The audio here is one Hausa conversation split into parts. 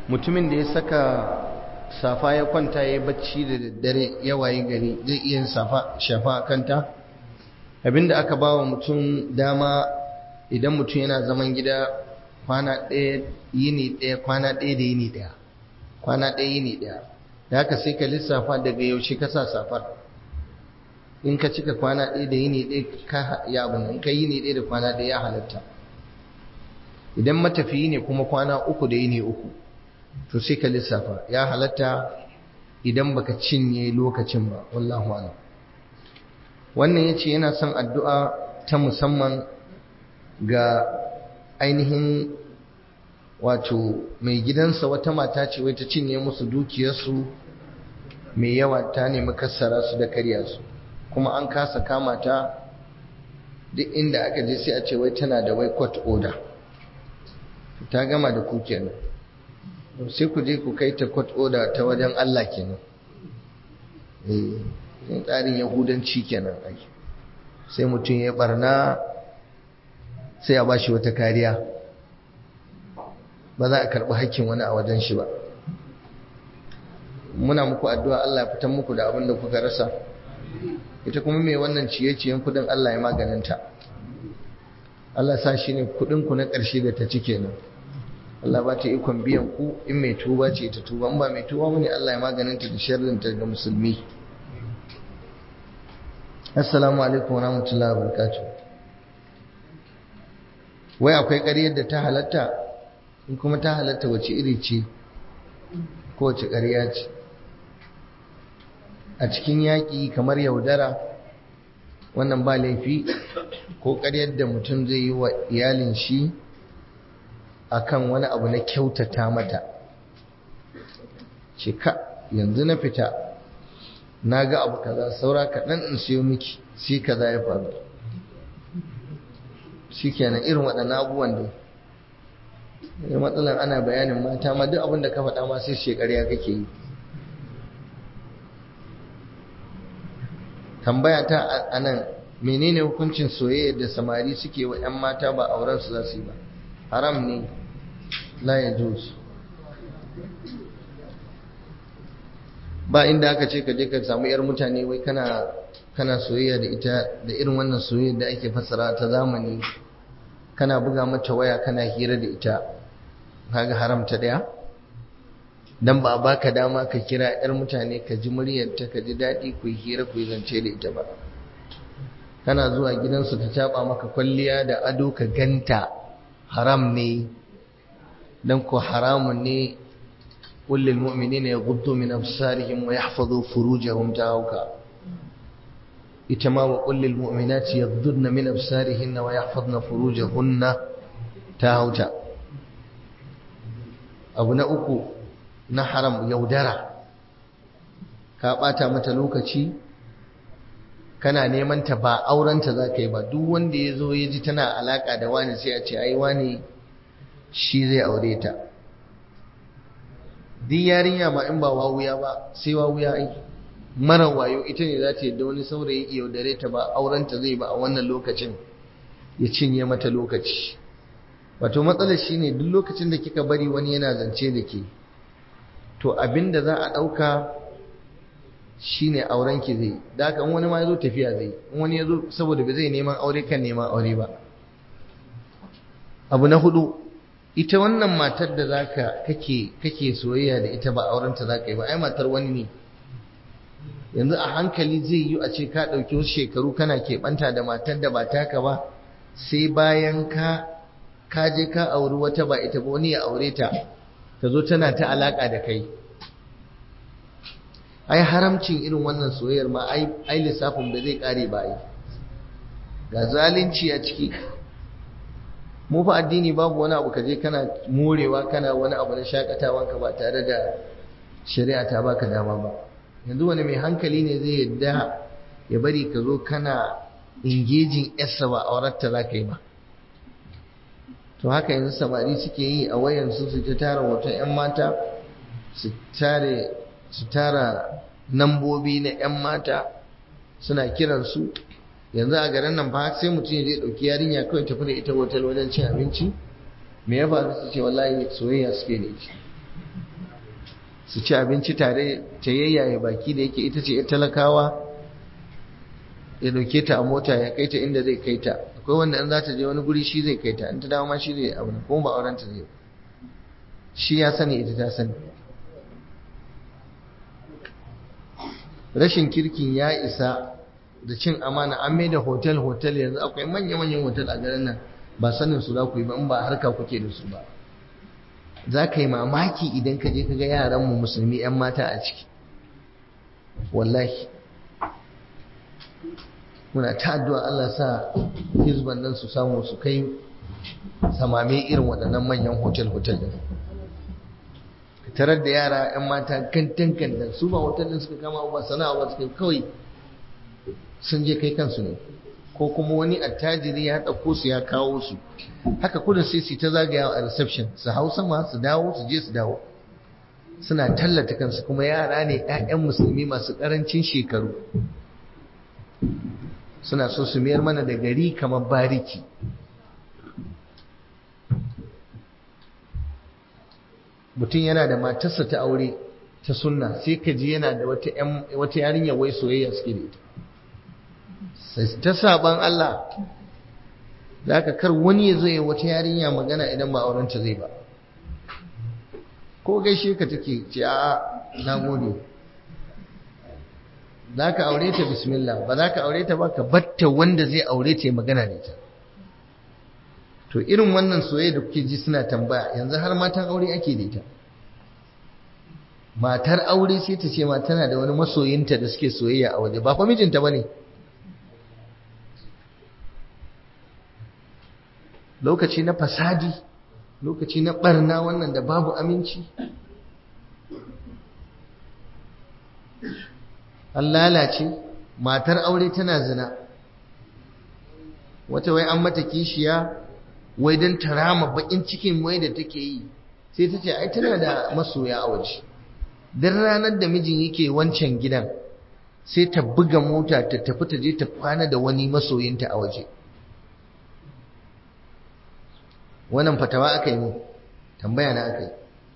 mutumin da ya saka safa ya kwanta ya bacci da daddare ya waye gari zai iya safa shafa a kanta abinda aka ba wa mutum dama idan mutum yana zaman gida kwana ɗaya yini ɗaya kwana ɗaya da yini ɗaya kwana ɗaya yini ɗaya da haka sai ka lissafa daga yaushe ka sa safar in ka cika kwana ɗaya da yini ɗaya ka ya abu in ka yini ɗaya da kwana ɗaya ya halatta idan matafiyi ne kuma kwana uku da yini uku to sai ka lissafa ya halatta idan baka cinye lokacin ba wallahu a'lam wannan yace yana son addu'a ta musamman ga ainihin wato mai gidansa wata mata ce wai ta cinye musu dukiyarsu mai yawa ta nemi kassara su da karya su kuma an kasa kama ta duk inda aka je sai a ce wai tana da wai court order ta gama da ku kenan sai ku je ku kai ta court order ta wajen Allah kenan eh tsarin yahudanci kenan ai sai mutum ya barna sai a bashi wata kariya ba za a karɓi hakkin wani a wajen shi ba muna muku addu'a Allah ya fitan muku da abin da kuka rasa ita kuma mai wannan ciye-ciyen kudin Allah ya maganinta Allah sa shi ne kudinku na ƙarshe da ta ci kenan Allah ba ta ikon biyan ku in mai tuba ce ta tuba in ba mai tuba mune Allah ya maganinta da sharrinta ga musulmi assalamu alaikum wa rahmatullahi wa barakatuh wai akwai ƙaryar da ta halatta in kuma ta halatta wace iri ce ko wace ƙarya ce a cikin yaƙi kamar yaudara wannan ba laifi ko ƙaryar da mutum zai yi wa iyalin shi akan wani abu na kyautata mata ce ka yanzu na fita na ga abu kaza saura kaɗan in siyo miki shi kaza ya faru shi kenan irin waɗannan abubuwan da ya matsalan ana bayanin mata ma duk abin da ka faɗa ma sai shekarya kake yi tambaya ta a nan menene hukuncin soyayya da samari suke wa 'yan mata ba auren su za su yi ba haram ne la ya ba inda aka ce ka je ka samu 'yar mutane wai kana kana soyayya da ita da irin wannan soyayya da ake fassara ta zamani kana buga mata waya kana hira da ita kaga haramta daya dan ba a baka dama ka kira yar mutane ka ji muryarta ka ji daɗi ku yi hira ku yi zance da ita ba kana zuwa gidansu ta caba maka kwalliya da ado ka ganta haram ne dan ko haramun ne kullil mu'minina yaghuddu min absarihim wa yahfazu furujahum ta'awka ita ma wa kullil mu'minati yaghuddna min absarihinna wa yahfazna furujahunna ta'awta abu na uku na haram yaudara ka bata mata lokaci kana neman ta ba aurenta za ka yi ba duk wanda ya zo ya ji tana alaka da wani sai a ce ai wani shi zai aure ta duk yarinya ma in ba wawuya ba sai wawuya ai mara wayo ita ne za ta yadda wani saurayi yaudare ta ba aurenta zai ba a wannan lokacin ya cinye mata lokaci wato matsalar shine duk lokacin da kika bari wani yana zance da ke to abinda za a ɗauka shine auren ki zai da haka wani ma yazo tafiya zai in wani yazo saboda ba zai neman aure kan neman aure ba abu na hudu ita wannan matar da zaka kake kake soyayya da ita ba auren ta zaka yi ba ai matar wani ne yanzu a hankali zai yi a ce ka ɗauki wasu shekaru kana keɓanta da matar da ba taka ba sai bayan ka ka je ka auri wata ba ita ba wani ya aure ta ta zo tana ta alaka da kai ai haramcin irin wannan soyayyar ma ai lissafin ba zai kare ba ai ga zalunci a ciki mu fa addini babu wani abu kaje kana morewa kana wani abu na shakatawan ka ba tare da shari'a ta baka dama ba yanzu wani mai hankali ne zai yadda ya bari ka zo kana engaging yarsa ba auratta za ka yi ba to haka yanzu samari suke yi a wayansu su ta tara hoton 'yan mata su tare su tara nambobi na 'yan mata suna kiransu yanzu a garin nan fa sai mutum ya je ɗauki yarinya kawai tafi da ita hotel wajen cin abinci me ya faru su ce wallahi soyayya suke da ita su ci abinci tare ta yayyaye baki da yake ita ce ya talakawa ya dauke ta a mota ya kai ta inda zai kai ta akwai wanda in za ta je wani guri shi zai kai ta in ta dawo ma shi zai abu kuma ba auren ta zai shi ya sani ita ta sani rashin kirkin ya isa da cin amana an mai da hotel hotel yanzu akwai manya-manyan hotel a garin nan ba sanin su za ku yi ba in ba harka kuke da su ba za ka yi mamaki idan ka je ka ga yaranmu musulmi 'yan mata a ciki wallahi muna ta addu'a Allah sa hizban nan su samu su kai samame irin waɗannan manyan hotel-hotel din tarar da yara 'yan mata kantan kantan su ba hotel din suka kama ba sana'a ba suka kawai sun je kai kansu ne ko kuma wani attajiri ya ɗauko su ya kawo su haka kudin sai su ta zagayawa a reception su hau sama su dawo su je su dawo suna tallata kansu kuma yara ne 'ya'yan musulmi masu ƙarancin shekaru suna so su mayar mana da gari kamar bariki mutum yana da matarsa ta aure ta sunna sai ka ji yana da wata yarinya wai soyayya suke da ita sai ta saban Allah da aka kar wani ya zo ya wata yarinya magana idan ba aurenta zai ba ko gaishe ka take ce a na gode za ka aure ta bismillah ba za ka aure ta ba ka batta wanda zai aure ta magana da ita to irin wannan soyayya da kuke ji suna tambaya yanzu har matan aure ake da ita matar aure sai ta ce ma tana da wani masoyinta da suke soyayya a waje ba fa mijinta bane lokaci na fasadi lokaci na barna wannan da babu aminci an lalace matar aure tana zina wata wai an mata kishiya wai don tarama bakin cikin wai da take yi sai ta ce ai tana da masoya a waje don ranar da mijin yake wancan gidan sai ta buga mota ta tafi ta je ta kwana da wani masoyinta a waje wannan fatawa aka yi mu tambaya na aka yi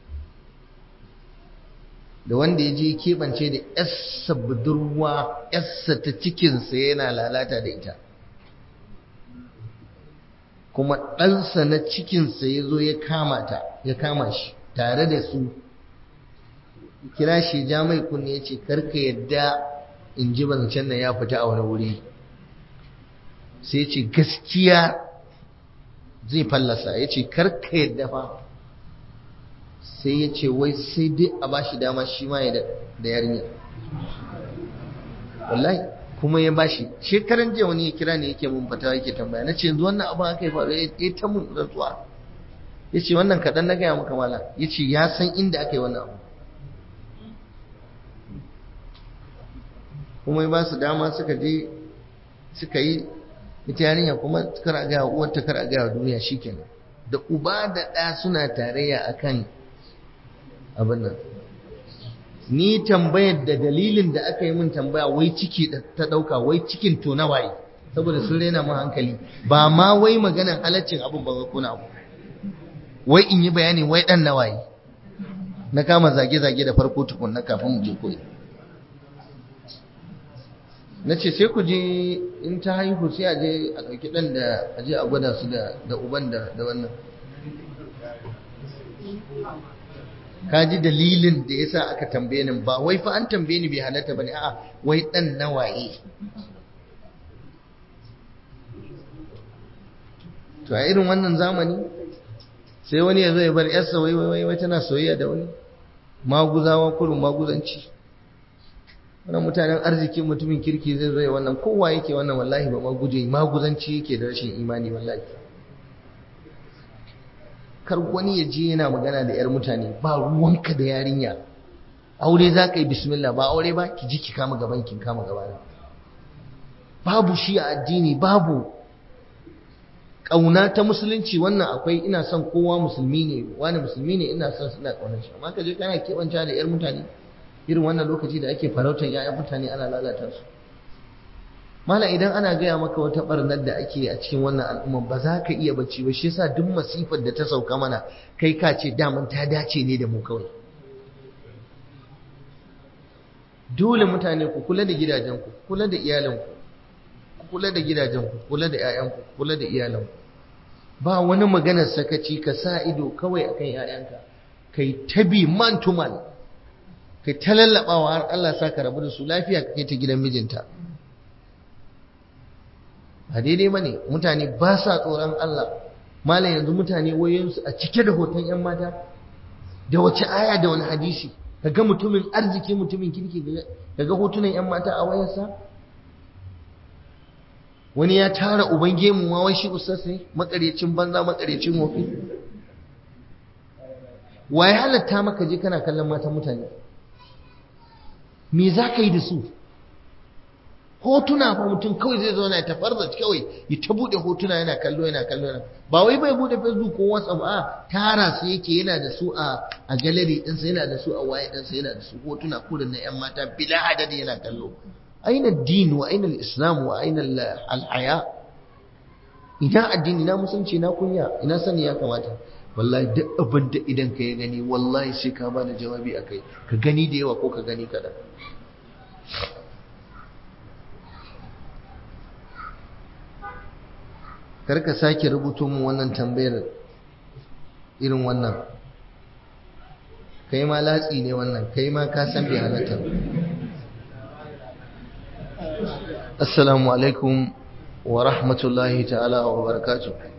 da wanda ya je keɓance da yassa budurwa yassa ta cikinsa yana lalata da ita kuma ɗansa na cikinsa ya zo ya kama ta ya kama shi tare da su kira shi ja mai kunne ya ce karka yadda in ji zancen nan ya fita a wani wuri sai ce gaskiya zai fallasa ya ce karka yadda fa sai ya ce wai sai dai a ba shi dama shi ma ya da yarinya wallahi kuma ya bashi shekaran jiya wani ya kira ne yake mun fata yake tambaya na ce yanzu wannan abin aka yi faru ya ta mun rantsuwa ya ce wannan kaɗan na gaya maka mala ya ce ya san inda aka yi wannan abu kuma ya ba su dama suka je suka yi ita yarinya kuma kar a gaya uwarta kar a gaya duniya shikenan da uba da ɗa suna tarayya akan abin nan ni tambayar da dalilin da aka yi min tambaya wai ciki ta ɗauka wai cikin to na waye saboda sun rena mu hankali ba ma wai maganan halaccin abin ba kuna abu wai in yi bayani wai ɗan na waye na kama zage-zage da farko tukun na kafin mu je koyi na ce sai ku je in ta haihu sai a je a ɗauki ɗan da a je a gwada su da uban da wannan ka ji dalilin da ya sa aka tambaye ni ba wai fa an tambaye ni bai halatta ba ne a'a wai ɗan na waye to a irin wannan zamani sai wani ya zo ya bar yarsa wai wai wai tana soyayya da wani maguzawa kurin maguzanci wannan mutanen arziki mutumin kirki zai zo ya wannan kowa yake wannan wallahi ba maguje maguzanci yake da rashin imani wallahi kar wani ya je yana magana da 'yar mutane ba ruwanka da yarinya aure za ka yi bismillah ba aure ba ki ji ki kama gaban ki kama gabana babu shi a addini babu ƙauna ta musulunci wannan akwai ina son kowa musulmi ne wani musulmi ne ina son suna ƙaunar shi amma ka je kana keɓanta da 'yar mutane irin wannan lokaci da ake farautar 'ya'yan mutane ana lalata su mala idan ana gaya maka wata barnar da ake a cikin wannan al'umma ba za ka iya bacci ba shi yasa duk masifar da ta sauka mana kai ka ce daman ta dace ne da mu kawai dole mutane ku kula da gidajenku kula da iyalanku ku kula da gidajenku kula da 'ya'yanku kula da iyalanku ba wani maganar sakaci ka sa ido kawai akan 'ya'yanka kai tabi man to man kai ta lallabawa har Allah sa ka rabu da su lafiya ka kai ta gidan mijinta a daidai bane mutane ba sa tsoron Allah malam yanzu mutane wayoyinsu a cike da hoton 'yan mata da wace aya da wani hadisi kaga mutumin arziki mutumin kirki kaga hotunan 'yan mata a wayarsa wani ya tara uban gemu wai shi ustaz ne makarecin banza makarecin wofi waye halatta maka je kana kallon matan mutane me za ka yi da su hotuna fa mutum kawai zai zo na tafarza kawai ya ta bude hotuna yana kallo yana kallo yana ba wai bai bude facebook ko whatsapp a tara su yake yana da su a a gallery ɗinsa yana da su a waya ɗinsa yana da su hotuna kurin na yan mata bila adadi yana kallo aina din wa aina islam wa aina al-haya ina addini na musulunci na kunya ina sani ya kamata wallahi duk abin da idan ka ya gani wallahi sai ka bada jawabi akai ka gani da yawa ko ka gani kaɗan karka sake rubuto mu wannan tambayar irin wannan kai ma latsi ne wannan kai ma ka san bai halatta assalamu alaikum wa rahmatullahi ta'ala wa barakatuh